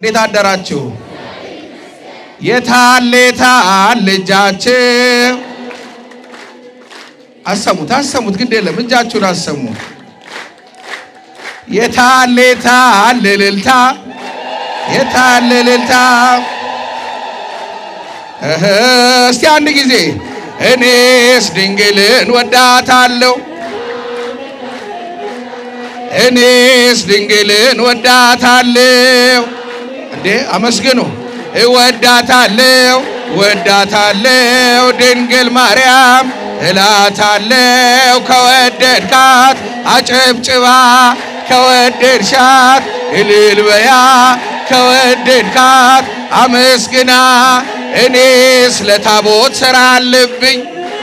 እንዴት አደራችሁ? የታል የታል እጃችሁ? አሰሙት አሰሙት፣ ግድ የለም እጃችሁን አሰሙ። የታል የታል እልልታ? የታል እልልታ? እህ እስቲ አንድ ጊዜ እኔስ ድንግልን ወዳታለሁ እኔስ ድንግልን ወዳታለሁ። እንዴ አመስግኑ። እወዳታለሁ ወዳታለሁ ድንግል ማርያም እላታለሁ ከወደድካት አጨብጭባ ከወደድሻት እልል በያ ከወደድካት አመስግና እኔስ ለታቦት ሥራ አለብኝ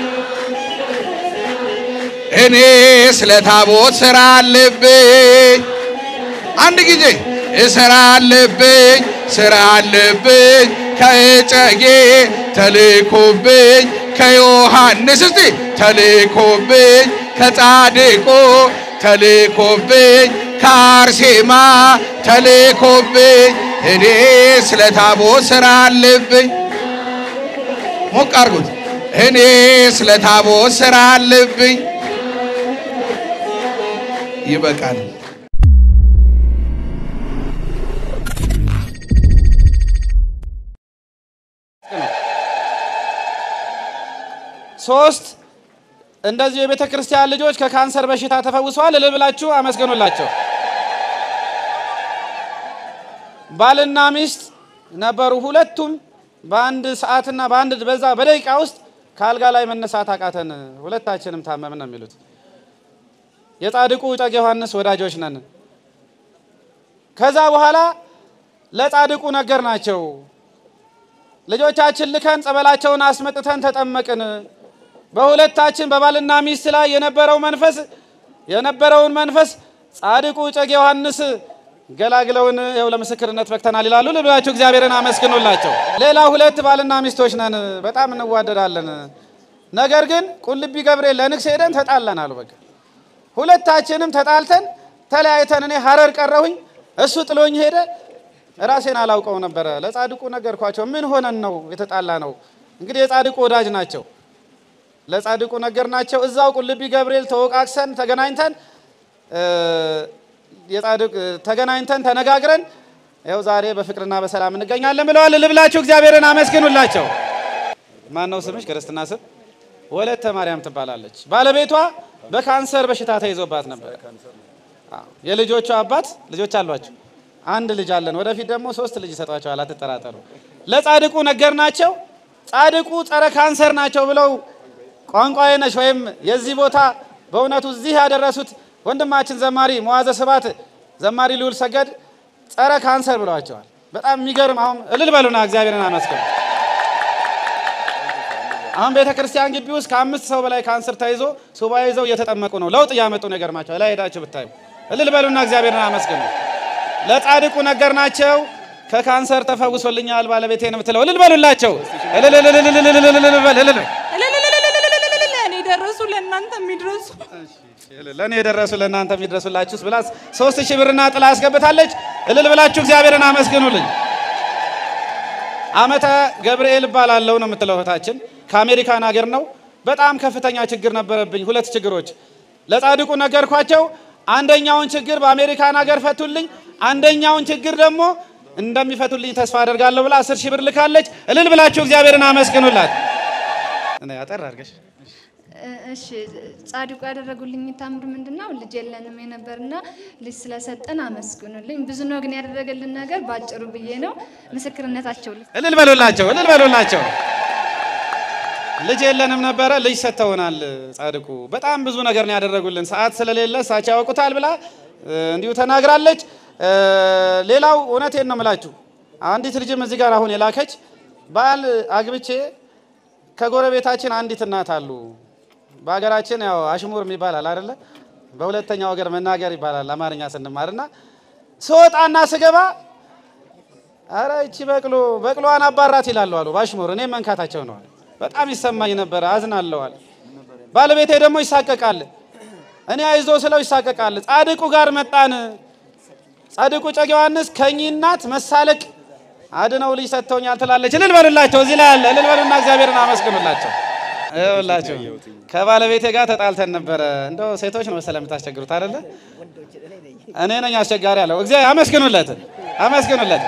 እኔ ስለ ታቦት ሥራ አለብኝ። አንድ ጊዜ ሥራ አለብኝ ሥራ አለብኝ ከእጨጌ ተልኮብኝ ከዮሐንስ እስቲ ተልኮብኝ ከጻድቁ ተልኮብኝ ከአርሴማ ተልኮብኝ እኔ ስለ ታቦት ሥራ አለብኝ። ሞቅ አርጉት። እኔ ስለ ታቦት ሥራ አለብኝ። ይበቃል። ሶስት እንደዚሁ የቤተ ክርስቲያን ልጆች ከካንሰር በሽታ ተፈውሰዋል። እልል ብላችሁ አመስግኑላቸው። ባልና ሚስት ነበሩ። ሁለቱም በአንድ ሰዓትና በአንድ በዛ በደቂቃ ውስጥ ከአልጋ ላይ መነሳት አቃተን፣ ሁለታችንም ታመምን ነው የሚሉት። የጻድቁ እጨጌ ዮሐንስ ወዳጆች ነን። ከዛ በኋላ ለጻድቁ ነገር ናቸው ልጆቻችን ልከን ጸበላቸውን አስመጥተን ተጠመቅን። በሁለታችን በባልና ሚስት ላይ የነበረው መንፈስ የነበረውን መንፈስ ጻድቁ እጨጌ ዮሐንስ ገላግለውን ይኸው ለምስክርነት በቅተናል ይላሉ። ልብላችሁ እግዚአብሔርን አመስግኑላቸው። ሌላ ሁለት ባልና ሚስቶች ነን፣ በጣም እንዋደዳለን። ነገር ግን ቁልቢ ገብርኤል ለንግስ ሄደን ተጣላን አሉ። በቃ ሁለታችንም ተጣልተን ተለያይተን እኔ ሀረር ቀረሁኝ፣ እሱ ጥሎኝ ሄደ። ራሴን አላውቀው ነበረ። ለጻድቁ ነገርኳቸው። ምን ሆነን ነው የተጣላ ነው? እንግዲህ የጻድቁ ወዳጅ ናቸው። ለጻድቁ ነገር ናቸው። እዛው ቁልቢ ገብርኤል ተወቃቅሰን ተገናኝተን የጻድቅ ተገናኝተን ተነጋግረን ይኸው ዛሬ በፍቅርና በሰላም እንገኛለን ብለዋል። ልብላችሁ እግዚአብሔርን አመስግኑላቸው። ማን ነው ስምሽ? ክርስትና ስም ወለተ ማርያም ትባላለች። ባለቤቷ በካንሰር በሽታ ተይዞባት ነበር። የልጆቿ አባት ልጆች አሏቸው። አንድ ልጅ አለን። ወደፊት ደግሞ ሶስት ልጅ ይሰጧቸዋል። አትጠራጠሩ። ለጻድቁ ነገር ናቸው። ጻድቁ ጸረ ካንሰር ናቸው ብለው ቋንቋዬ ነሽ ወይም የዚህ ቦታ በእውነቱ እዚህ ያደረሱት ወንድማችን ዘማሪ መዋዘ ስባት ዘማሪ ልዑል ሰገድ ጸረ ካንሰር ብለዋቸዋል። በጣም የሚገርም አሁን እልል በሉና እግዚአብሔርን አመስግኑ። አሁን ቤተ ክርስቲያን ግቢ ውስጥ ከአምስት ሰው በላይ ካንሰር ተይዞ ሱባ ይዘው እየተጠመቁ ነው። ለውጥ እያመጡ ነው። ይገርማቸዋል። ላይ ሄዳችሁ ብታዩ እልል በሉና እግዚአብሔርን አመስግኑ። ለጻድቁ ነገር ናቸው። ከካንሰር ተፈውሶልኛል ባለቤቴ ነው የምትለው እልል በሉላቸው። እልል እልል እልል እልል እልል እልል በል እልል ለእኔ ደረሱ ለእናንተ የሚድረሱ ለእኔ የደረሱ ለእናንተ የሚድረሱላችሁስ ብላ ሶስት ሺህ ብርና ጥላ አስገብታለች። እልል ብላችሁ እግዚአብሔርን አመስግኑልኝ። አመተ ገብርኤል እባላለሁ ነው የምትለው እህታችን። ከአሜሪካን ሀገር ነው። በጣም ከፍተኛ ችግር ነበረብኝ። ሁለት ችግሮች ለጻድቁ ነገርኳቸው። አንደኛውን ችግር በአሜሪካን ሀገር ፈቱልኝ። አንደኛውን ችግር ደግሞ እንደሚፈቱልኝ ተስፋ አደርጋለሁ ብላ አስር ሺህ ብር ልካለች። እልል ብላችሁ እግዚአብሔርን አመስግኑላት። አጠር አድርገሽ እሺ ጻድቁ ያደረጉልኝ ታምር ምንድን ነው? ልጅ የለንም የነበርና ልጅ ስለሰጠን አመስግኑልኝ። ብዙ ነው ግን ያደረገልን ነገር ባጭሩ ብዬ ነው ምስክርነታቸው ል እልል በሉላቸው፣ እልል በሉላቸው። ልጅ የለንም ነበረ፣ ልጅ ሰጥተውናል። ጻድቁ በጣም ብዙ ነገር ነው ያደረጉልን። ሰዓት ስለሌለ እሳቸው ያውቁታል ብላ እንዲሁ ተናግራለች። ሌላው እውነቴን ነው የምላችሁ፣ አንዲት ልጅም እዚህ ጋር አሁን የላከች ባል አግብቼ ከጎረቤታችን አንዲት እናት አሉ። በሀገራችን ያው አሽሙር ይባላል አይደለ? በሁለተኛው ሀገር መናገር ይባላል አማርኛ ስንማርና ስወጣና ስገባ አረ እቺ በቅሎ በቅሎዋን አባራት ይላሉ አሉ በአሽሙር። እኔ መንካታቸው ነዋል። በጣም ይሰማኝ ነበረ፣ አዝናለዋል። ባለቤቴ ደግሞ ይሳቀቃል። እኔ አይዞ ስለው ይሳቀቃል። ጻድቁ ጋር መጣን። ጻድቁ እጨጌ ዮሐንስ ከእኚህ እናት መሳለቅ አድነው ልጅ ሰጥተውኛል ትላለች። እልል በሉላቸው። እዚህ ላይ አለ። እልል በሉና እግዚአብሔርን አመስግኑላቸው። ይኸውላችሁ ከባለቤቴ ጋር ተጣልተን ነበረ። እንደው ሴቶች ነው መሰለህ የምታስቸግሩት አይደለ? እኔ ነኝ አስቸጋሪ አለው። እግዚአብሔር አመስግኑለት፣ አመስግኑለት።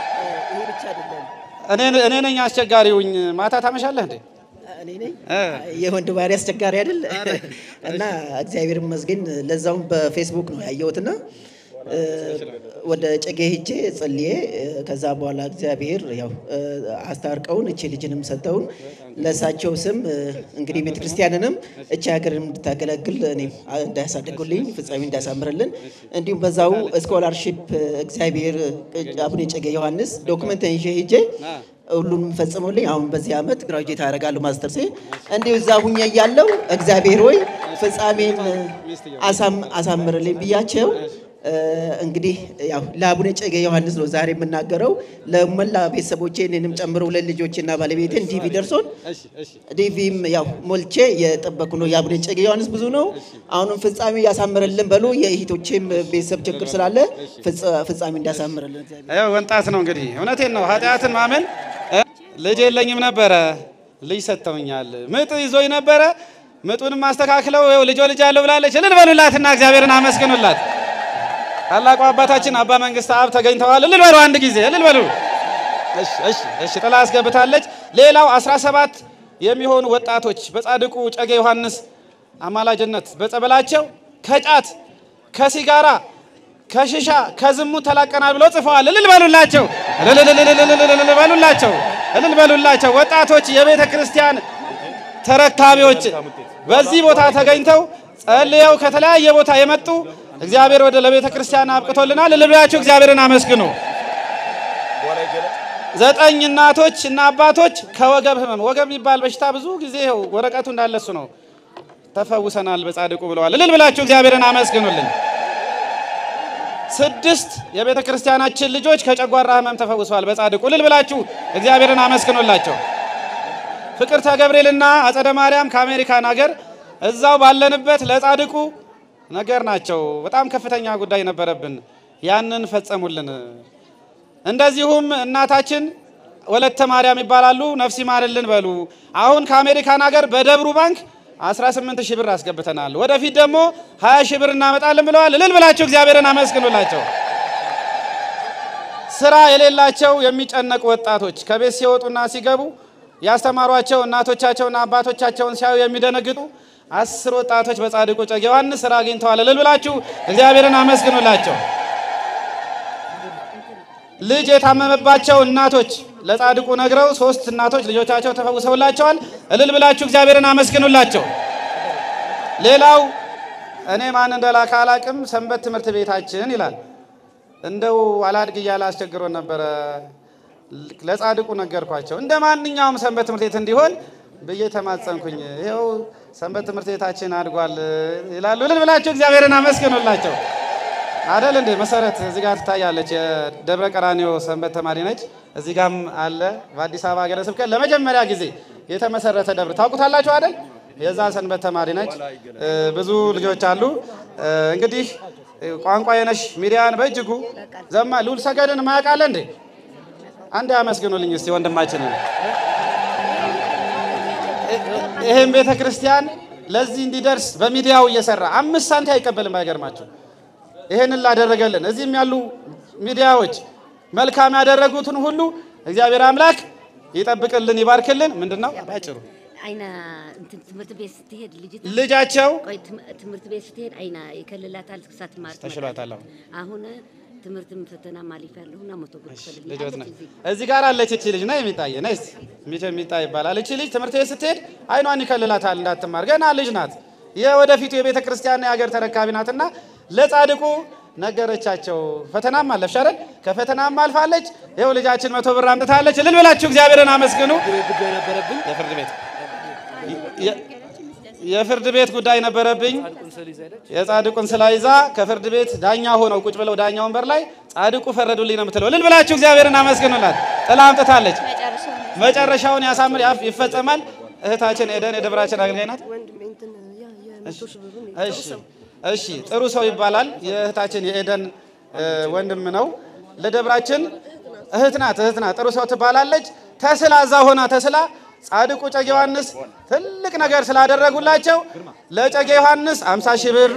እኔ እኔ ነኝ አስቸጋሪውኝ። ማታ ታመሻለህ እንዴ? እኔ ነኝ እ የወንድ ባህሪ አስቸጋሪ አይደል? እና እግዚአብሔር ይመስገን ለዛውም በፌስቡክ ነው ያየሁትና እ፣ ወደ ጨጌ ሂጄ ጸልዬ እ፣ ከዛ በኋላ እግዚአብሔር ያው እ፣ አስታርቀውን እቺ ልጅንም ሰጠውን ለእሳቸው ስም እ፣ እንግዲህ ቤተክርስቲያንንም እቺ ሀገርን እንድታገለግል እኔም እንዳያሳድጉልኝ ፍጻሜ እንዳያሳምርልን እንዲሁም በዛው ስኮላርሺፕ እግዚአብሔር እ፣ አቡነ ጨጌ ዮሐንስ ዶክመንት ይዤ ሂጄ ሁሉንም ፈጽሞልኝ አሁን በዚህ ዓመት ግራጁዌት አደርጋለሁ ማስተርሴ። እንዲሁ እዛ ሁኜ እያለሁ እግዚአብሔር ሆይ ፍጻሜን አሳም- አሳምርልኝ ብያቸው እ፣ እንግዲህ ያው ለአቡነ ጨጌ ዮሐንስ ነው ዛሬ የምናገረው። ለመላ ቤተሰቦቼ እኔንም ጨምሮ ሁለት ልጆችና ባለቤቴን ዲቪ ደርሶን ዲቪም ያው ሞልቼ የጠበቁ ነው። የአቡነ ጨጌ ዮሐንስ ብዙ ነው። አሁንም ፍጻሜ ያሳምርልን በሉ። የእህቶቼም ቤተሰብ ችግር ስላለ ፍጻ- ፍጻሜ እንዳያሳምርልን እግዚአብሔር ይኸው ወንጣት ነው እንግዲህ እውነቴን ነው። ኃጢአትን ማመን እ? ልጅ የለኝም ነበረ ልጅ ሰጥተውኛል። ምጥ ይዞኝ ነበረ ምጡንም አስተካክለው ይኸው ልጆ ልጅ አለው ብላለች። እልል በሉላትና እግዚአብሔርን አመስግኑላት። ታላቁ አባታችን አባ መንግስት አብ ተገኝተዋል። እልል በሉ አንድ ጊዜ እልል በሉ። እሺ እሺ እሺ ጥላ አስገብታለች። ሌላው 17 የሚሆኑ ወጣቶች በጻድቁ ጨጌ ዮሐንስ አማላጅነት በጸበላቸው ከጫት ከሲጋራ ከሽሻ ከዝሙት ተላቀናል ብለው ጽፈዋል። እልል በሉላቸው፣ እልል እልል እልል እልል እልል በሉላቸው፣ እልል በሉላቸው። ወጣቶች የቤተ ክርስቲያን ተረካቢዎች በዚህ ቦታ ተገኝተው ጸልየው ከተለያየ ቦታ የመጡ እግዚአብሔር ወደ ለቤተ ክርስቲያን አብቅቶልናል። እልል ብላችሁ እግዚአብሔርን አመስግኑ። ዘጠኝ እናቶች እና አባቶች ከወገብ ህመም ወገብ የሚባል በሽታ ብዙ ጊዜ ይኸው ወረቀቱ እንዳለሱ ነው ተፈውሰናል በጻድቁ ብለዋል። እልል ብላችሁ እግዚአብሔርን አመስግኑልኝ። ስድስት የቤተ ክርስቲያናችን ልጆች ከጨጓራ ህመም ተፈውሰዋል በጻድቁ እልል ብላችሁ እግዚአብሔርን አመስግኑላቸው። ፍቅርተ ገብርኤልና አጸደ ማርያም ከአሜሪካን ሀገር እዛው ባለንበት ለጻድቁ ነገር ናቸው። በጣም ከፍተኛ ጉዳይ ነበረብን፣ ያንን ፈጸሙልን። እንደዚሁም እናታችን ወለተ ማርያም ይባላሉ። ነፍስ ይማርልን በሉ። አሁን ከአሜሪካን ሀገር በደብሩ ባንክ 18 ሺህ ብር አስገብተናል። ወደፊት ደግሞ 20 ሺህ ብር እናመጣለን ብለዋል። እልል ብላችሁ እግዚአብሔርን አመስግኑላቸው። ስራ የሌላቸው የሚጨነቁ ወጣቶች ከቤት ሲወጡና ሲገቡ ያስተማሯቸው እናቶቻቸውና አባቶቻቸውን ሲያዩ የሚደነግጡ አስር ወጣቶች በጻድቁ ጨጌ ዮሐንስ ስራ አግኝተዋል። እልል ብላችሁ እግዚአብሔርን አመስግኑላቸው። ልጅ የታመመባቸው እናቶች ለጻድቁ ነግረው ሶስት እናቶች ልጆቻቸው ተፈውሰውላቸዋል። እልል ብላችሁ እግዚአብሔርን አመስግኑላቸው። ሌላው እኔ ማን እንደላከ አላቅም፣ ሰንበት ትምህርት ቤታችን ይላል። እንደው አላድግ እያለ አስቸግሮን ነበረ። ለጻድቁ ነገርኳቸው። እንደ ማንኛውም ሰንበት ትምህርት ቤት እንዲሆን ብዬ ተማጸንኩኝ። ይኸው ሰንበት ትምህርት ቤታችን አድጓል ይላሉ። እልል ብላችሁ እግዚአብሔርን አመስግኑላቸው። አደል እንዴ መሰረት እዚህ ጋር ትታያለች። የደብረ ቀራኒዮ ሰንበት ተማሪ ነች። እዚህ ጋም አለ። በአዲስ አበባ ሀገረ ስብከት ለመጀመሪያ ጊዜ የተመሰረተ ደብር ታውቁታላችሁ አደል? የዛ ሰንበት ተማሪ ነች። እ፣ ብዙ ልጆች አሉ። እ፣ እንግዲህ ቋንቋ የነሽ ሚዲያን በእጅጉ ዘማ ልዑል ሰገድን ማያውቃለ እንዴ? አንድ አመስግኑልኝ እስቲ ወንድማችንን። ይህም ቤተ ክርስቲያን ለዚህ እንዲደርስ በሚዲያው እየሰራ አምስት ሳንቲ አይቀበልም። አይገርማችሁ ይሄንን ላደረገልን እዚህም ያሉ ሚዲያዎች መልካም ያደረጉትን ሁሉ እግዚአብሔር አምላክ ይጠብቅልን፣ ይባርክልን። ምንድን ነው ባጭሩ አይና እንትን ትምህርት ቤት ስትሄድ ልጅቷ ልጃቸው ቆይ ትም- ትምህርት ቤት ስትሄድ አይና ይከልላታል ሳትማር ተሽሏታል። አሁን አሁን ትምህርትም ፈተና ማሊፍ ያለሁና መቶ ብር ክፈልልኝ ልጆት ነ አለች እዚህ። እዚህ ጋር አለች እቺ ልጅ ና የሚጣየ ና ስ የሚጣ ይባላል። እቺ ልጅ ትምህርት ቤት ስትሄድ አይኗን ይከልላታል እንዳትማር። ገና ልጅ ናት። የወደፊቱ የቤተ ክርስቲያን የሀገር ተረካቢ ናትና ለጻድቁ ነገረቻቸው። ፈተናም አለፍሽ አይደል? ከፈተናም አልፋለች። ይኸው ልጃችን መቶ ብር አምጥታለች። እልል ብላችሁ እግዚአብሔርን አመስግኑ። የፍርድ ቤት የ- የፍርድ ቤት ጉዳይ ነበረብኝ። የጻድቁን ስላ ይዛ ከፍርድ ቤት ዳኛ ሆነው ቁጭ ብለው ዳኛ ወንበር ላይ ጻድቁ ፈረዱልኝ ነው የምትለው። እልል ብላችሁ እግዚአብሔርን አመስግኑላት። ጥላ አምጥታለች። መጨረሻውን ያሳምር ያፍ ይፈጸማል። እህታችን ኤደን የደብራችን አገልጋይ ናት። እሺ እሺ፣ ጥሩ ሰው ይባላል። የእህታችን የኤደን እ፣ ወንድም ነው። ለደብራችን እህት ናት እህት ናት። ጥሩ ሰው ትባላለች። ተስላ እዛ ሆና ተስላ ጻድቁ እጨጌ ዮሐንስ ትልቅ ነገር ስላደረጉላቸው ለእጨጌ ዮሐንስ 50 ሺህ ብር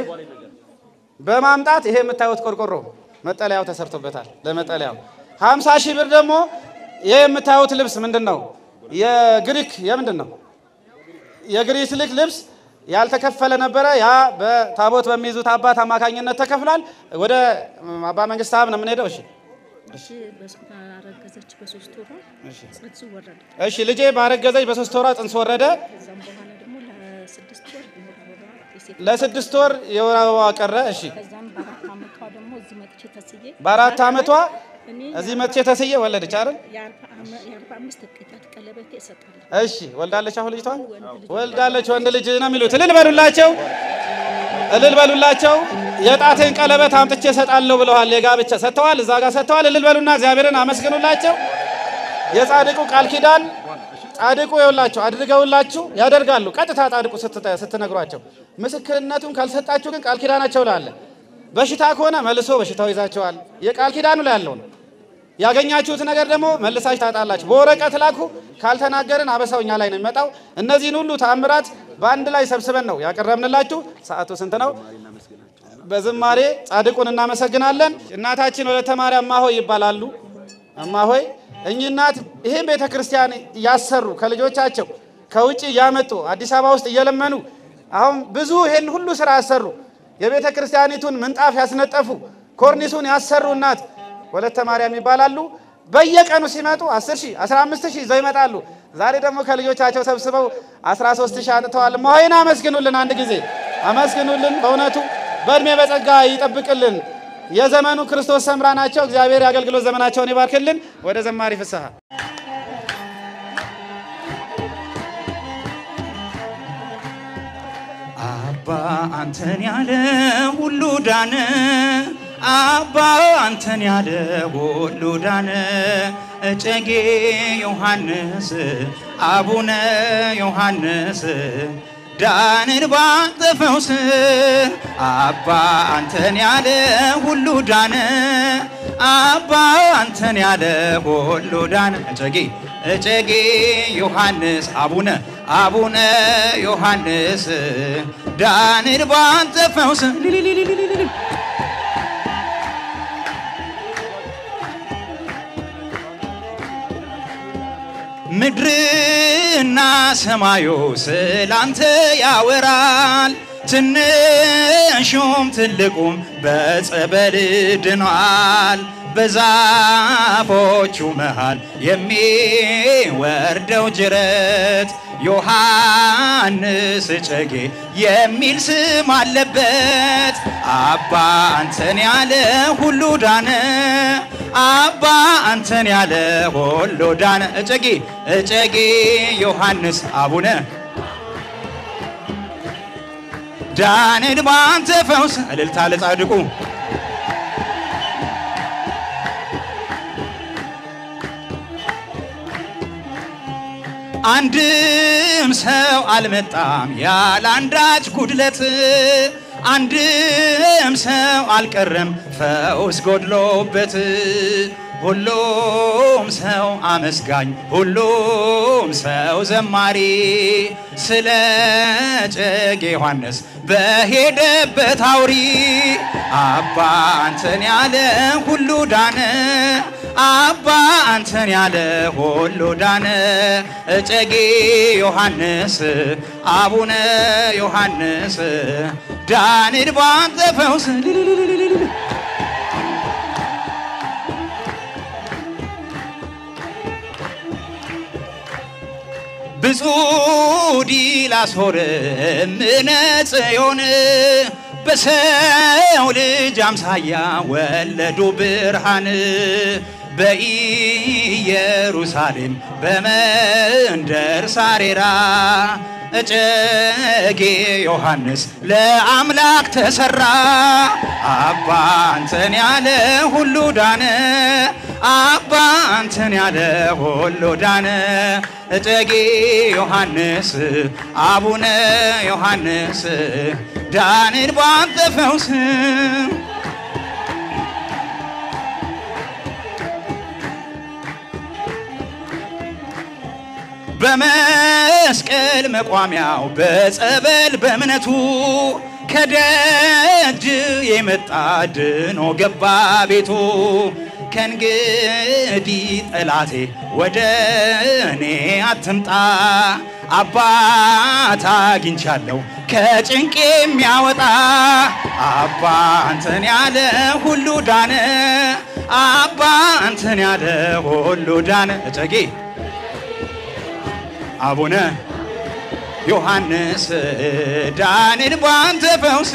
በማምጣት ይሄ የምታዩት ቆርቆሮ መጠለያው ተሰርቶበታል። ለመጠለያው 50 ሺህ ብር ደግሞ ይሄ የምታዩት ልብስ ምንድን ነው? የግሪክ የምንድን ነው? የግሪክ ልክ ልብስ ያልተከፈለ ነበረ። ያ በታቦት በሚይዙት አባት አማካኝነት ተከፍሏል። ወደ አባ መንግስት ሀብ ነው የምንሄደው። እሺ እሺ ባረገዘች በሶስት ወሯ ጽንሱ ወረደ። እሺ ልጄ ባረገዘች በሶስት ወሯ ጽንስ ወረደ። ከዛም በኋላ ደግሞ ለስድስት ወር የወር አበባ የሴት ለስድስት ወር የወር አበባ ቀረ። እሺ ከዛም በአራት ዓመቷ ደግሞ እዚህ መጥቼ ተስዬ በአራት ዓመቷ እኔ እዚህ መጥቼ ተስዬ ወለደች አይደል? የአርባ ዓመ- የአርባ አምስት ቅጣት ቀለበቴ እሰጣለሁ። እሺ ወልዳለች። አሁን ልጅቷ ወልዳለች። ወንድ ልጅ ነው የሚሉት። እልል በሉላቸው፣ እልል በሉላቸው። የጣቴን ቀለበት አምጥቼ እሰጣለሁ ብለዋል። የጋብቻ ሰጥተዋል፣ እዛ ጋር ሰጥተዋል። እልል በሉና እግዚአብሔርን አመስግኑላቸው። የጻድቁ ቃል ኪዳን ጻድቁ የውላችሁ አድርገውላችሁ ያደርጋሉ። ቀጥታ ጻድቁ ስትተ- ስትነግሯቸው፣ ምስክርነቱን ካልሰጣችሁ ግን ቃል ኪዳናቸው ላይ አለ። በሽታ ከሆነ መልሶ በሽታው ይዛቸዋል። የቃል ኪዳኑ ላይ ያለው ነው። ያገኛችሁት ነገር ደግሞ መልሳችሁ ታጣላችሁ። በወረቀት ላኩ፣ ካልተናገርን አበሳው እኛ ላይ ነው የሚመጣው። እነዚህን ሁሉ ተአምራት በአንድ ላይ ሰብስበን ነው ያቀረብንላችሁ። ሰዓቱ ስንት ነው? በዝማሬ ጻድቁን እናመሰግናለን። እናታችን ወለተ ማርያም እማሆይ ይባላሉ። እማሆይ እኚህ እናት ይህን ቤተ ክርስቲያን እያሰሩ ከልጆቻቸው ከውጭ እያመጡ አዲስ አበባ ውስጥ እየለመኑ አሁን ብዙ ይህን ሁሉ ስራ ያሰሩ የቤተ ክርስቲያኒቱን ምንጣፍ ያስነጠፉ ኮርኒሱን ያሰሩ እናት ወለተ ማርያም ይባላሉ። በየቀኑ ሲመጡ 10 ሺህ 15 ሺህ ይዘው ይመጣሉ። ዛሬ ደግሞ ከልጆቻቸው ሰብስበው 13 ሺህ አንጥተዋል። እማሆይን አመስግኑልን፣ አንድ ጊዜ አመስግኑልን። በእውነቱ በእድሜ በጸጋ ይጠብቅልን። የዘመኑ ክርስቶስ ሰምራ ናቸው። እግዚአብሔር የአገልግሎት ዘመናቸውን ይባርክልን። ወደ ዘማሪ ፍስሐ አባ አንተን ያለ ሁሉ ዳነ። አባ አንተን ያለ ሁሉ ዳነ። እጨጌ ዮሐንስ አቡነ ዮሐንስ ዳንን ባንተ ፈውስ አባ አንተን ያለ ሁሉ ዳነ። አባ አንተን ያለ ሁሉ ዳነ። እጨጌ እጨጌ ዮሐንስ አቡነ አቡነ ዮሐንስ ዳንን ባንተ ፈውስ ሊሊሊሊሊሊ ምድርና ሰማዩ ስላንተ ያወራል። ትንሹም ትልቁም በጸበል ድኗል። በዛፎቹ መሃል የሚወርደው ጅረት ዮሐንስ እጨጌ የሚል ስም አለበት። አባ አንተን ያለ ሁሉ ዳነ። አባ አንተን ያለ ሁሉ ዳነ። እጨጌ እጨጌ ዮሐንስ አቡነ ዳንን ባንተ ፈውስ እልልታ ለጻድቁ አንድም ሰው አልመጣም ያለ አንዳች ጉድለት፣ አንድም ሰው አልቀረም ፈውስ ጎድሎበት። ሁሉም ሰው አመስጋኝ፣ ሁሉም ሰው ዘማሪ ስለ እጨጌ ዮሐንስ በሄደበት አውሪ። አባ አንተን ያለ ሁሉ ዳነ። አባ አንተን ያለ ሁሉ ዳነ። እጨጌ ዮሐንስ አቡነ ዮሐንስ ዳንን ባንተ ፈውስ ሊሊሊሊሊሊ ብፁዕ ዲላስሆር እምነ ጽዮን በሰው ልጅ አምሳያ ወለዱ ብርሃን በኢየሩሳሌም በመንደር ሳሬራ እጨጌ ዮሐንስ ለአምላክ ተሰራ። አባ አንተን ያለ ሁሉ ዳነ። አባ አንተን ያለ ሁሉ ዳነ። እጨጌ ዮሐንስ አቡነ ዮሐንስ ዳንን ባንተ ፈውስ በመስቀል መቋሚያው በጸበል በእምነቱ ከደጅ የመጣ ድኖ ገባ ቤቱ። ከእንግዲህ ጠላቴ ወደ እኔ አትምጣ፣ አባት አግኝቻለሁ ከጭንቅ የሚያወጣ አባ አንተን ያለ ሁሉ ዳነ፣ አባ አንተን ያለ ሁሉ ዳነ። እጨጌ አቡነ ዮሐንስ ዳንን ባንተ ፈውስ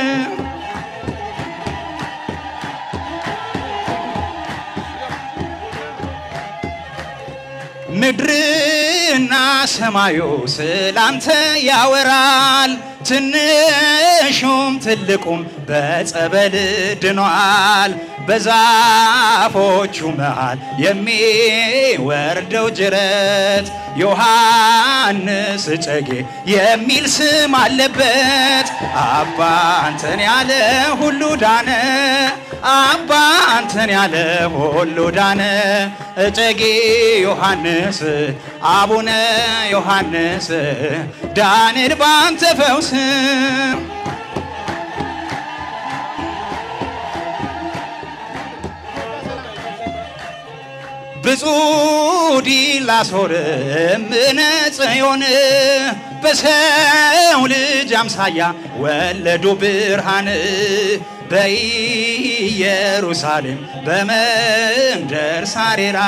ምድርና ሰማዩ ስላንተ ያወራል። ትንሹም ትልቁም በጸበል ድኗል። በዛፎቹ መሃል የሚወርደው ጅረት ዮሐንስ እጨጌ የሚል ስም አለበት። አባ አንተን ያለ ሁሉ ዳነ፣ አባ አንተን ያለ ሁሉ ዳነ። እጨጌ ዮሐንስ አቡነ ዮሐንስ ዳንል ባንተ ፈውስ ብፁዕ ዲላሶር እምነ ጽዮን በሰው ልጅ አምሳያ ወለዱ ብርሃን በኢየሩሳሌም በመንደር ሳሬራ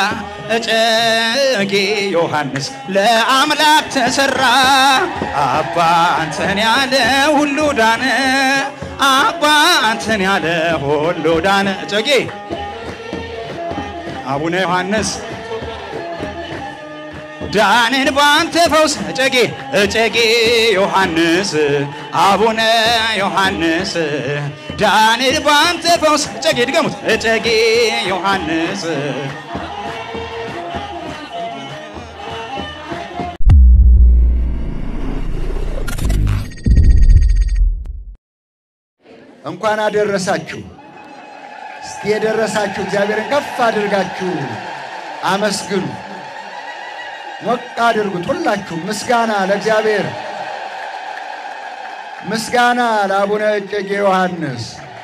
እጨጌ ዮሐንስ ለአምላክ ተሰራ። አባ አንተን ያለ ሁሉ ዳነ፣ አባ አንተን ያለ ሁሉ ዳነ። እጨጌ አቡነ ዮሐንስ ዳንን ባንተ ፈውስ እጨጌ እጨጌ ዮሐንስ አቡነ ዮሐንስ ዳንን ባንተ ፈውስ እጨጌ ድገሙት እጨጌ ዮሐንስ እንኳን አደረሳችሁ። እስቲ የደረሳችሁ እግዚአብሔርን ከፍ አድርጋችሁ አመስግኑ። ሞቅ አድርጉት ሁላችሁ። ምስጋና ለእግዚአብሔር፣ ምስጋና ለአቡነ እጨጌ ዮሐንስ፣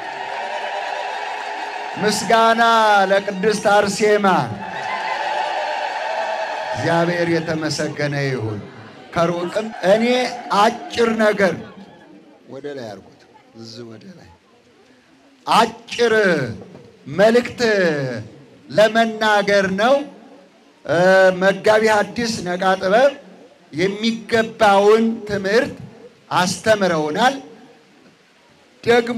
ምስጋና ለቅድስት አርሴማ። እግዚአብሔር የተመሰገነ ይሁን። ከሩቅም እኔ አጭር ነገር ወደ ላይ አድርጉት፣ እዚህ ወደ ላይ አጭር መልእክት ለመናገር ነው። መጋቢ ሐዲስ ነቃ ጥበብ የሚገባውን ትምህርት አስተምረውናል። ደግሞ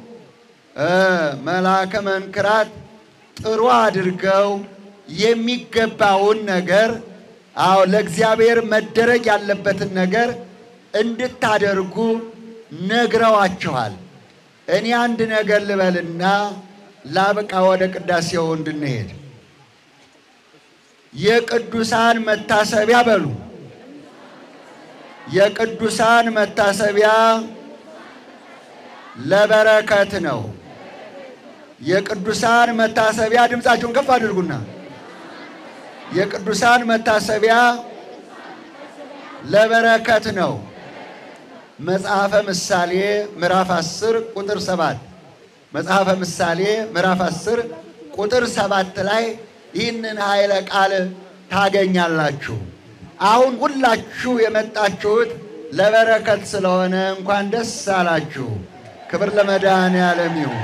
መልአከ መንክራት ጥሩ አድርገው የሚገባውን ነገር አዎ ለእግዚአብሔር መደረግ ያለበትን ነገር እንድታደርጉ ነግረዋችኋል። እኔ አንድ ነገር ልበልና ላብቃ ወደ ቅዳሴው እንድንሄድ። የቅዱሳን መታሰቢያ በሉ። የቅዱሳን መታሰቢያ ለበረከት ነው። የቅዱሳን መታሰቢያ ድምፃችሁን ከፍ አድርጉና የቅዱሳን መታሰቢያ ለበረከት ነው። መጽሐፈ ምሳሌ ምዕራፍ 10 ቁጥር 7 መጽሐፈ ምሳሌ ምዕራፍ 10 ቁጥር 7 ላይ ይህንን ኃይለ ቃል ታገኛላችሁ። አሁን ሁላችሁ የመጣችሁት ለበረከት ስለሆነ እንኳን ደስ አላችሁ። ክብር ለመድኃኔዓለም ይሁን።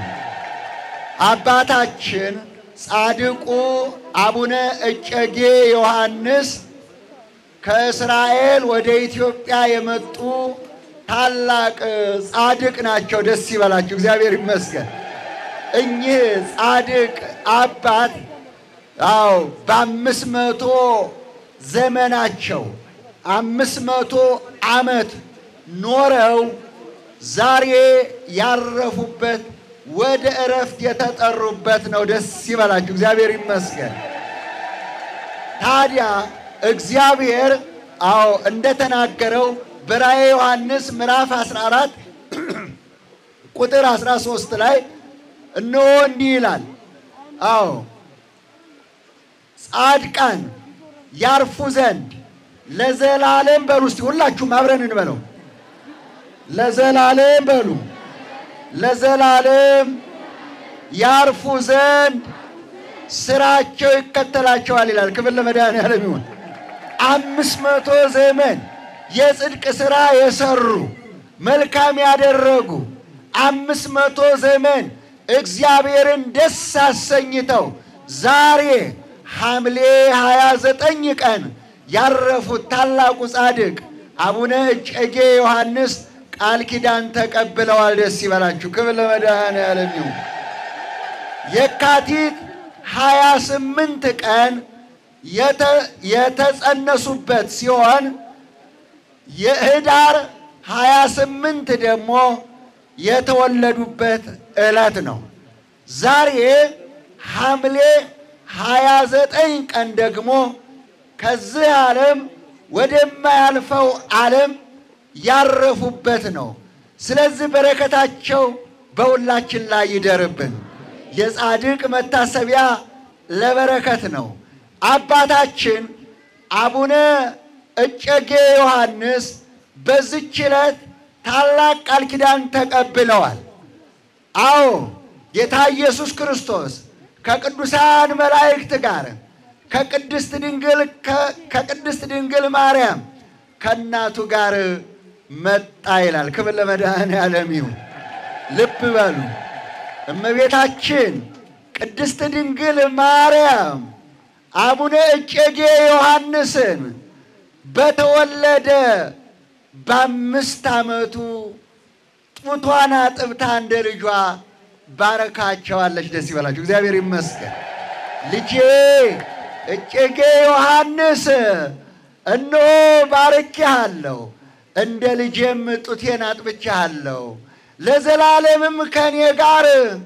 አባታችን ጻድቁ አቡነ እጨጌ ዮሐንስ ከእስራኤል ወደ ኢትዮጵያ የመጡ ታላቅ ጻድቅ ናቸው። ደስ ይበላችሁ፣ እግዚአብሔር ይመስገን። እኚህ ጻድቅ አባት አዎ በአምስት መቶ ዘመናቸው አምስት መቶ ዓመት ኖረው ዛሬ ያረፉበት ወደ እረፍት የተጠሩበት ነው። ደስ ይበላችሁ፣ እግዚአብሔር ይመስገን። ታዲያ እግዚአብሔር አዎ እንደተናገረው በራእየ ዮሐንስ ምዕራፍ 14 ቁጥር 13 ላይ እነሆ እንዲህ ይላል። አዎ ጻድቃን ያርፉ ዘንድ ለዘላለም በሉ እስቲ ሁላችሁም አብረን እንበለው። ለዘላለም በሉ ለዘላለም ያርፉ ዘንድ ስራቸው ይከተላቸዋል ይላል። ክብር ለመድኃኔዓለም ይሁን። አምስት መቶ ዘመን የጽድቅ ስራ የሰሩ መልካም ያደረጉ አምስት መቶ ዘመን እግዚአብሔርን ደስ አሰኝተው ዛሬ ሐምሌ 29 ቀን ያረፉት ታላቁ ጻድቅ አቡነ እጨጌ ዮሐንስ ቃል ኪዳን ተቀብለዋል። ደስ ይበላችሁ። ክብር ለመድኃኔዓለም ይሁን። የካቲት 28 ቀን የተጸነሱበት ሲሆን የህዳር 28 ደግሞ የተወለዱበት ዕለት ነው። ዛሬ ሐምሌ 29 ቀን ደግሞ ከዚህ ዓለም ወደማያልፈው ዓለም ያረፉበት ነው። ስለዚህ በረከታቸው በሁላችን ላይ ይደርብን። የጻድቅ መታሰቢያ ለበረከት ነው። አባታችን አቡነ እጨጌ ዮሐንስ በዚች ዕለት ታላቅ ቃል ኪዳን ተቀብለዋል። አዎ ጌታ ኢየሱስ ክርስቶስ ከቅዱሳን መላእክት ጋር ከቅድስት ድንግል ከቅድስት ድንግል ማርያም ከእናቱ ጋር መጣ ይላል። ክብር ለመድኃኔዓለም ይሁን። ልብ በሉ እመቤታችን ቅድስት ድንግል ማርያም አቡነ እጨጌ ዮሐንስን በተወለደ በአምስት ዓመቱ ጡቷን አጥብታ እንደ ልጇ ባረካቸዋለች። ደስ ይበላችሁ። እግዚአብሔር ይመስገን። ልጄ እጨጌ ዮሐንስ እነሆ ባርኬሃለሁ፣ እንደ ልጄም ጡቴን አጥብቼሃለሁ፣ ለዘላለምም ከእኔ ጋር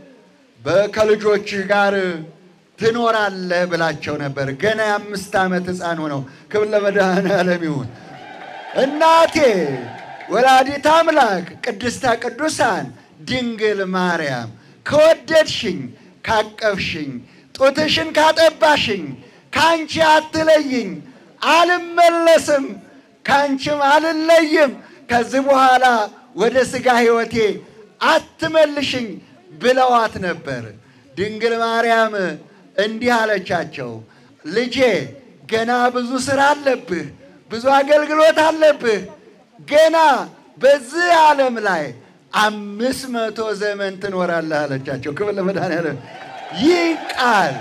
ከልጆችህ ጋር ትኖራለህ ብላቸው ነበር። ገና የአምስት ዓመት ሕፃን ሆነው። ክብር ለመድኃኔዓለም ይሁን። እናቴ ወላዲት አምላክ ቅድስተ ቅዱሳን ድንግል ማርያም ከወደድሽኝ ካቀፍሽኝ ጡትሽን ካጠባሽኝ ከአንቺ አትለይኝ፣ አልመለስም፣ ከአንቺም አልለይም። ከዚህ በኋላ ወደ ሥጋ ሕይወቴ አትመልሽኝ ብለዋት ነበር። ድንግል ማርያም እንዲህ አለቻቸው፣ ልጄ ገና ብዙ ሥራ አለብህ፣ ብዙ አገልግሎት አለብህ። ገና በዚህ ዓለም ላይ አምስት መቶ ዘመን ትኖራለህ አለቻቸው። ክብር ለመድኃኔዓለም። ይህ ቃል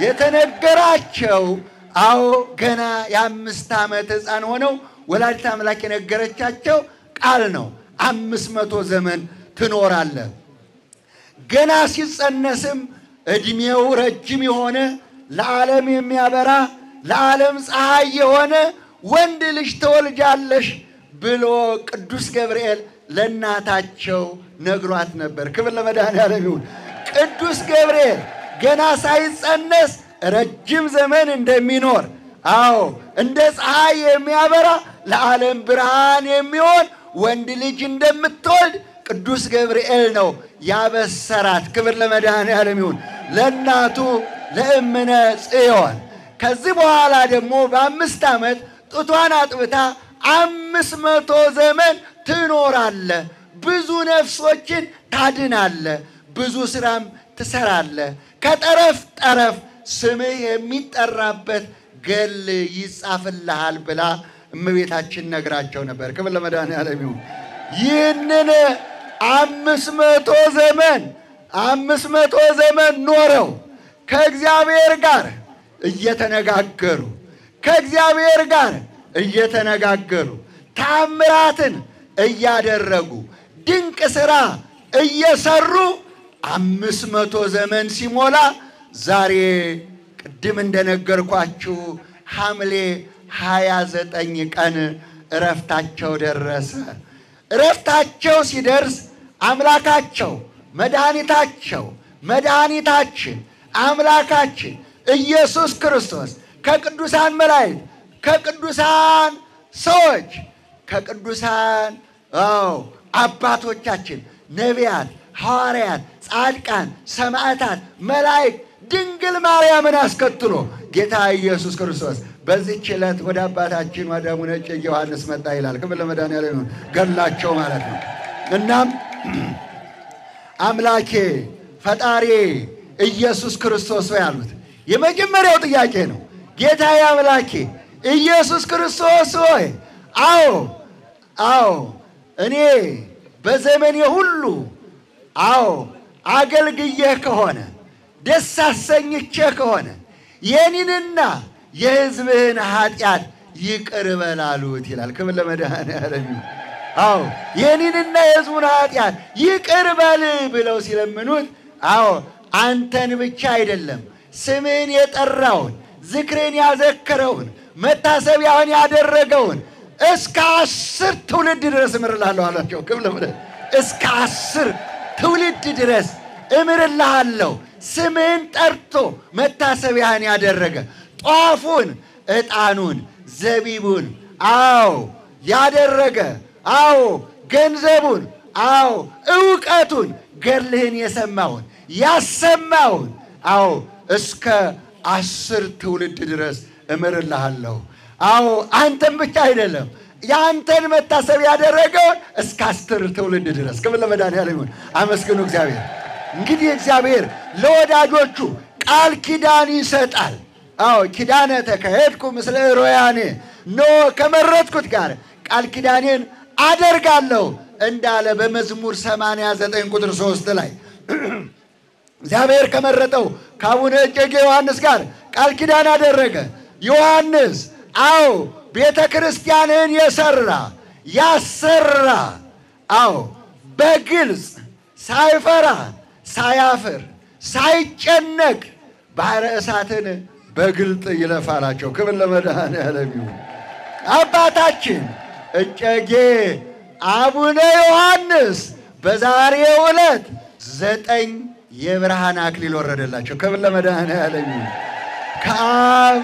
የተነገራቸው አዎ ገና የአምስት ዓመት ሕፃን ሆነው ወላዲት አምላክ የነገረቻቸው ቃል ነው። አምስት መቶ ዘመን ትኖራለህ። ገና ሲጸነስም ዕድሜው ረጅም የሆነ ለዓለም የሚያበራ ለዓለም ፀሐይ የሆነ ወንድ ልጅ ትወልጃለሽ ብሎ ቅዱስ ገብርኤል ለእናታቸው ነግሯት ነበር። ክብር ለመድኃኔዓለም ይሁን። ቅዱስ ገብርኤል ገና ሳይጸነስ ረጅም ዘመን እንደሚኖር አዎ እንደ ፀሐይ የሚያበራ ለዓለም ብርሃን የሚሆን ወንድ ልጅ እንደምትወልድ ቅዱስ ገብርኤል ነው ያበሰራት። ክብር ለመድኃኔዓለም ይሁን ለእናቱ ለእምነ ጽዮን። ከዚህ በኋላ ደግሞ በአምስት ዓመት ጡቷን አጥብታ አምስት መቶ ዘመን ትኖራለ፣ ብዙ ነፍሶችን ታድናለ፣ ብዙ ስራም ትሰራለ፣ ከጠረፍ ጠረፍ ስምህ የሚጠራበት ገል ይጻፍልሃል ብላ እመቤታችን ነግራቸው ነበር። ክብር ለመድኃኔዓለም ይሁን። ይህንን አምስት መቶ ዘመን አምስት መቶ ዘመን ኖረው ከእግዚአብሔር ጋር እየተነጋገሩ ከእግዚአብሔር ጋር እየተነጋገሩ ታምራትን እያደረጉ ድንቅ ሥራ እየሰሩ አምስት መቶ ዘመን ሲሞላ ዛሬ ቅድም እንደነገርኳችሁ ሐምሌ ሃያ ዘጠኝ ቀን እረፍታቸው ደረሰ። እረፍታቸው ሲደርስ አምላካቸው መድኃኒታቸው መድኃኒታችን አምላካችን ኢየሱስ ክርስቶስ ከቅዱሳን መላእክት ከቅዱሳን ሰዎች ከቅዱሳን አዎ አባቶቻችን ነቢያት፣ ሐዋርያት፣ ጻድቃን፣ ሰማዕታት፣ መላእክት ድንግል ማርያምን አስከትሎ ጌታ ኢየሱስ ክርስቶስ በዚህች ዕለት ወደ አባታችን ወደ አቡነ እጨጌ ዮሐንስ መጣ ይላል። ክብር ለመድኃኔዓለም ይሁን። ገድላቸው ማለት ነው። እናም አምላኬ ፈጣሪ ኢየሱስ ክርስቶስ ሆይ አሉት። የመጀመሪያው ጥያቄ ነው። ጌታዬ አምላኬ ኢየሱስ ክርስቶስ ሆይ፣ አዎ አዎ፣ እኔ በዘመኔ ሁሉ አዎ አገልግዬህ ከሆነ ደስ አሰኝቼህ ከሆነ የኔንና የሕዝብህን ኃጢአት ይቅር በል አሉት ይላል። ክብር ለመድኃኔዓለም ይሁን። አዎ የኔንና የሕዝቡን ኃጢአት ይቅር በል ብለው ሲለምኑት፣ አዎ አንተን ብቻ አይደለም ስምህን የጠራውን ዝክርን ያዘከረውን መታሰቢያውን ያደረገውን እስከ አስር ትውልድ ድረስ እምርልሃለሁ አላቸው። ክብር ለመድኃኔዓለም እስከ አስር ትውልድ ድረስ እምርልሃለሁ። ስምህን ጠርቶ መታሰቢያህን ያደረገ ጧፉን፣ ዕጣኑን፣ ዘቢቡን አዎ ያደረገ አዎ ገንዘቡን አዎ እውቀቱን ገድልህን የሰማውን ያሰማውን አዎ እስከ አስር ትውልድ ድረስ እምርልሃለሁ። አዎ አንተን ብቻ አይደለም የአንተን መታሰብ ያደረገውን እስከ አስር ትውልድ ድረስ ክብር ለመድኃኔዓለም ይሁን። አመስግኑ እግዚአብሔር። እንግዲህ እግዚአብሔር ለወዳጆቹ ቃል ኪዳን ይሰጣል። አዎ ኪዳነ ተካሄድኩ ምስለ ሮያኔ ኖ ከመረጥኩት ጋር ቃል ኪዳኔን አደርጋለሁ እንዳለ በመዝሙር 89 ቁጥር 3 ላይ እግዚአብሔር ከመረጠው ከአቡነ እጨጌ ዮሐንስ ጋር ቃል ኪዳን አደረገ። ዮሐንስ አዎ ቤተ ክርስቲያንን የሰራ ያሰራ፣ አዎ በግልጽ ሳይፈራ ሳያፍር ሳይጨነቅ ባሕረ እሳትን በግልጥ ይለፋላቸው። ክብር ለመድኃኔዓለም ይሁን። አባታችን እጨጌ አቡነ ዮሐንስ በዛሬው ዕለት ዘጠኝ የብርሃን አክሊል ወረደላቸው። ክብር ለመድኃኔዓለም ይሁን። ከአብ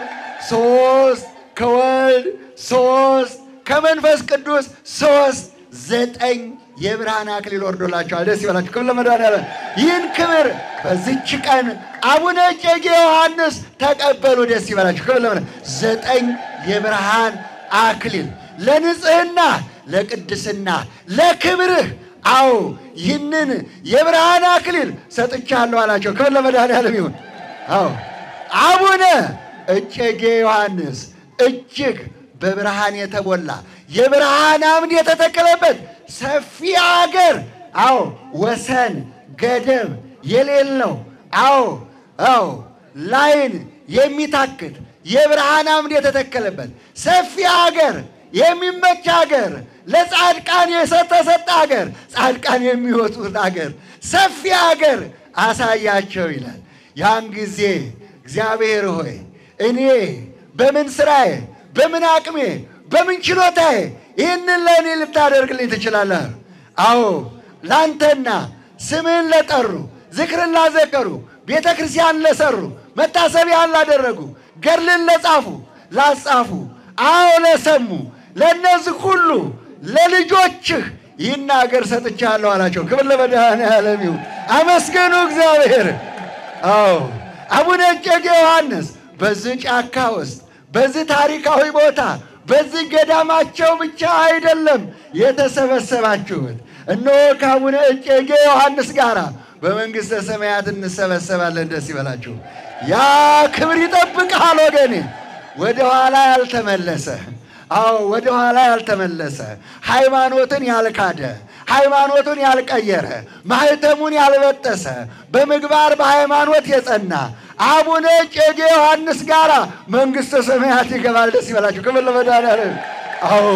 ሶስት ከወልድ ሶስት ከመንፈስ ቅዱስ ሶስት ዘጠኝ የብርሃን አክሊል ወርዶላቸዋል። ደስ ይበላቸው። ክብር ለመድኃኔዓለም። ይህን ክብር በዚች ቀን አቡነ እጨጌ ዮሐንስ ተቀበሉ። ደስ ይበላቸው። ክብር ለመድኃኔዓለም። ዘጠኝ የብርሃን አክሊል ለንጽህና፣ ለቅድስና፣ ለክብርህ አዎ ይህንን የብርሃን አክሊል ሰጥቻለሁ አላቸው። ክብር ለመድኃኔዓለም ይሁን። አዎ አቡነ እጨጌ ዮሐንስ እጅግ በብርሃን የተሞላ የብርሃን አምድ የተተከለበት ሰፊ አገር አዎ ወሰን ገደብ የሌለው አዎ አዎ ላይን የሚታክት የብርሃን አምድ የተተከለበት ሰፊ አገር የሚመች አገር ለጻድቃን የተሰጠ አገር ጻድቃን የሚወጡት አገር ሰፊ አገር አሳያቸው ይላል። ያን ጊዜ እግዚአብሔር ሆይ እኔ በምን ስራዬ፣ በምን አቅሜ፣ በምን ችሎታዬ ይህንን ለእኔ ልታደርግልኝ ትችላለህ? አዎ ላንተና ስምህን ለጠሩ ዝክርን ላዘከሩ ቤተ ክርስቲያን ለሰሩ መታሰቢያን ላደረጉ ገድልን ለጻፉ ላጻፉ አዎ ለሰሙ ለእነዚህ ሁሉ ለልጆችህ ይህን አገር ሰጥቻለሁ አላቸው። ክብር ለመድኃኔዓለም ይሁን። አመስገኑ እግዚአብሔር። አዎ አቡነ እጨጌ ዮሐንስ በዚህ ጫካ ውስጥ በዚህ ታሪካዊ ቦታ በዚህ ገዳማቸው ብቻ አይደለም የተሰበሰባችሁት። እነሆ ከአቡነ እጨጌ ዮሐንስ ጋር በመንግሥተ ሰማያት እንሰበሰባለን። ደስ ይበላችሁ። ያ ክብር ይጠብቅሃል ወገኔ፣ ወደ ኋላ ያልተመለሰ አዎ ወደ ኋላ ያልተመለሰ ሃይማኖትን ያልካደ ሃይማኖቱን ያልቀየረ ማህተሙን ያልበጠሰ በምግባር በሃይማኖት የጸና አቡነ እጨጌ ዮሐንስ ጋራ መንግሥተ ሰማያት ይገባል። ደስ ይበላችሁ። ክብር ለመድኃኔዓለም። አዎ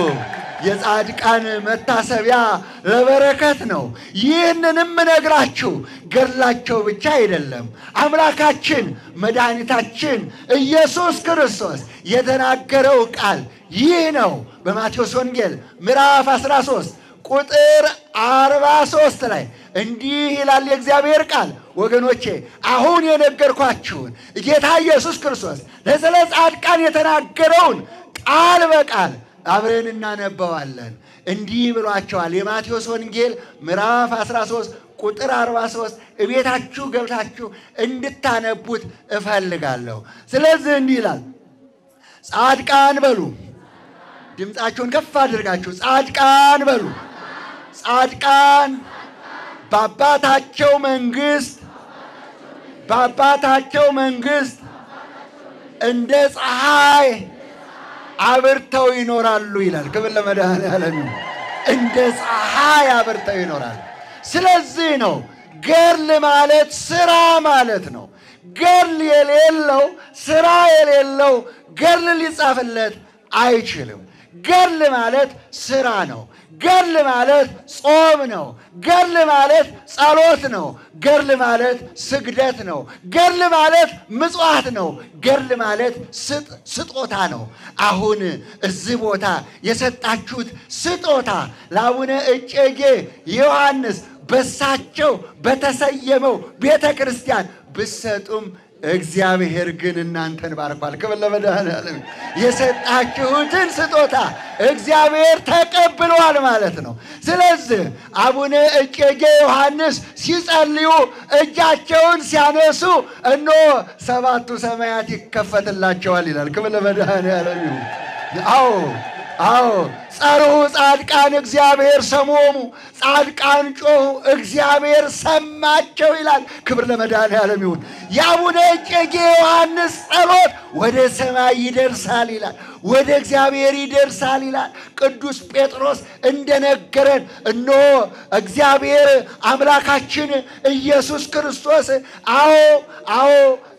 የጻድቃን መታሰቢያ ለበረከት ነው። ይህንንም እነግራችሁ ገድላቸው ብቻ አይደለም። አምላካችን መድኃኒታችን ኢየሱስ ክርስቶስ የተናገረው ቃል ይህ ነው። በማቴዎስ ወንጌል ምዕራፍ 13 ቁጥር 43 ላይ እንዲህ ይላል የእግዚአብሔር ቃል። ወገኖቼ አሁን የነገርኳችሁን ጌታ ኢየሱስ ክርስቶስ ለስለ ጻድቃን የተናገረውን ቃል በቃል አብረን እናነበዋለን። እንዲህ ብሏቸዋል። የማቴዎስ ወንጌል ምዕራፍ 13 ቁጥር 43 እቤታችሁ ገብታችሁ እንድታነቡት እፈልጋለሁ። ስለዚህ እንዲህ ይላል፣ ጻድቃን በሉ። ድምፃችሁን ከፍ አድርጋችሁ ጻድቃን በሉ። ጻድቃን በአባታቸው መንግስት በአባታቸው መንግስት እንደ ፀሐይ አብርተው ይኖራሉ ይላል። ክብር ለመድኃኔዓለም ይሁን። እንደ ፀሐይ አብርተው ይኖራሉ። ስለዚህ ነው ገድል ማለት ስራ ማለት ነው። ገድል የሌለው ስራ የሌለው ገድል ሊጻፍለት አይችልም። ገድል ማለት ስራ ነው። ገድል ማለት ጾም ነው። ገድል ማለት ጸሎት ነው። ገድል ማለት ስግደት ነው። ገድል ማለት ምጽዋት ነው። ገድል ማለት ስጦታ ነው። አሁን እዚህ ቦታ የሰጣችሁት ስጦታ ለአቡነ እጨጌ ዮሐንስ በሳቸው በተሰየመው ቤተ ክርስቲያን ብሰጡም እግዚአብሔር ግን እናንተን ባርኳል። ክብር ለመድኃኔዓለም። የሰጣችሁትን ስጦታ እግዚአብሔር ተቀብሏል ማለት ነው። ስለዚህ አቡነ እጨጌ ዮሐንስ ሲጸልዩ እጃቸውን ሲያነሱ እነሆ ሰባቱ ሰማያት ይከፈትላቸዋል ይላል። ክብር ለመድኃኔዓለም ይሁን። አዎ አዎ ጸርሑ ጻድቃን እግዚአብሔር ሰሞሙ፣ ጻድቃን ጮኹ እግዚአብሔር ሰማቸው ይላል። ክብር ለመድኃኔዓለም ይሁን። የአቡነ እጨጌ ዮሐንስ ጸሎት ወደ ሰማይ ይደርሳል ይላል፣ ወደ እግዚአብሔር ይደርሳል ይላል። ቅዱስ ጴጥሮስ እንደነገረን እነሆ እግዚአብሔር አምላካችን ኢየሱስ ክርስቶስ አዎ አዎ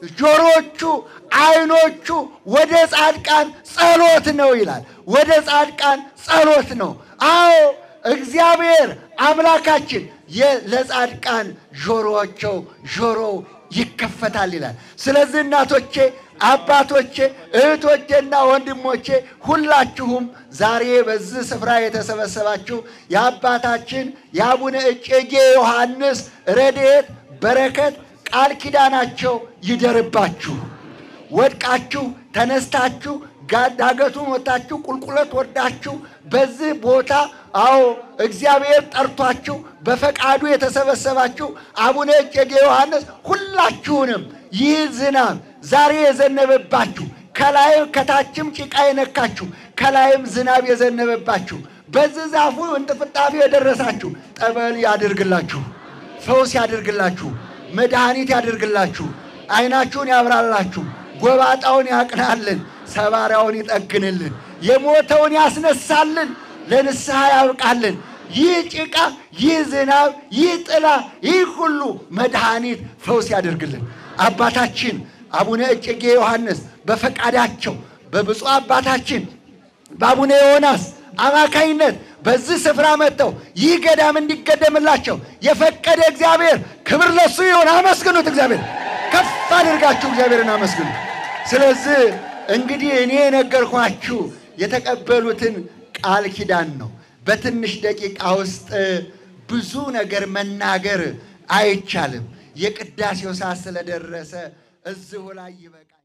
ጆሮቹ አይኖቹ ወደ ጻድቃን ጸሎት ነው ይላል። ወደ ጻድቃን ጸሎት ነው። አዎ እግዚአብሔር አምላካችን ለጻድቃን ጆሮቸው ጆሮው ይከፈታል ይላል። ስለዚህ እናቶቼ፣ አባቶቼ፣ እህቶቼና ወንድሞቼ ሁላችሁም ዛሬ በዚህ ስፍራ የተሰበሰባችሁ የአባታችን የአቡነ እጨጌ ዮሐንስ ረድኤት በረከት ቃል ኪዳናቸው ይደርባችሁ። ወድቃችሁ ተነስታችሁ ዳገቱን ወጣችሁ ቁልቁለት ወርዳችሁ በዚህ ቦታ አዎ እግዚአብሔር ጠርቷችሁ በፈቃዱ የተሰበሰባችሁ አቡነ እጨጌ ዮሐንስ ሁላችሁንም ይህ ዝናብ ዛሬ የዘነበባችሁ ከላይም ከታችም ጭቃ የነካችሁ ከላይም ዝናብ የዘነበባችሁ በዚህ ዛፉ እንጥፍጣፊ የደረሳችሁ ጠበል ያድርግላችሁ፣ ፈውስ ያድርግላችሁ፣ መድኃኒት ያድርግላችሁ፣ ዓይናችሁን ያብራላችሁ፣ ጎባጣውን ያቅናልን፣ ሰባሪያውን ይጠግንልን፣ የሞተውን ያስነሳልን፣ ለንስሐ ያብቃልን። ይህ ጭቃ፣ ይህ ዝናብ፣ ይህ ጥላ፣ ይህ ሁሉ መድኃኒት ፈውስ ያደርግልን። አባታችን አቡነ እጨጌ ዮሐንስ በፈቃዳቸው በብፁዕ አባታችን በአቡነ ዮናስ አማካይነት በዚህ ስፍራ መጥተው ይህ ገዳም እንዲገደምላቸው የፈቀደ እግዚአብሔር ክብር ለሱ ይሁን። አመስግኑት። እግዚአብሔር ከፍ አድርጋችሁ እግዚአብሔርን አመስግኑት። ስለዚህ እንግዲህ እኔ የነገርኳችሁ የተቀበሉትን ቃል ኪዳን ነው። በትንሽ ደቂቃ ውስጥ ብዙ ነገር መናገር አይቻልም። የቅዳሴው ሰዓት ስለደረሰ እዚሁ ላይ ይበቃል።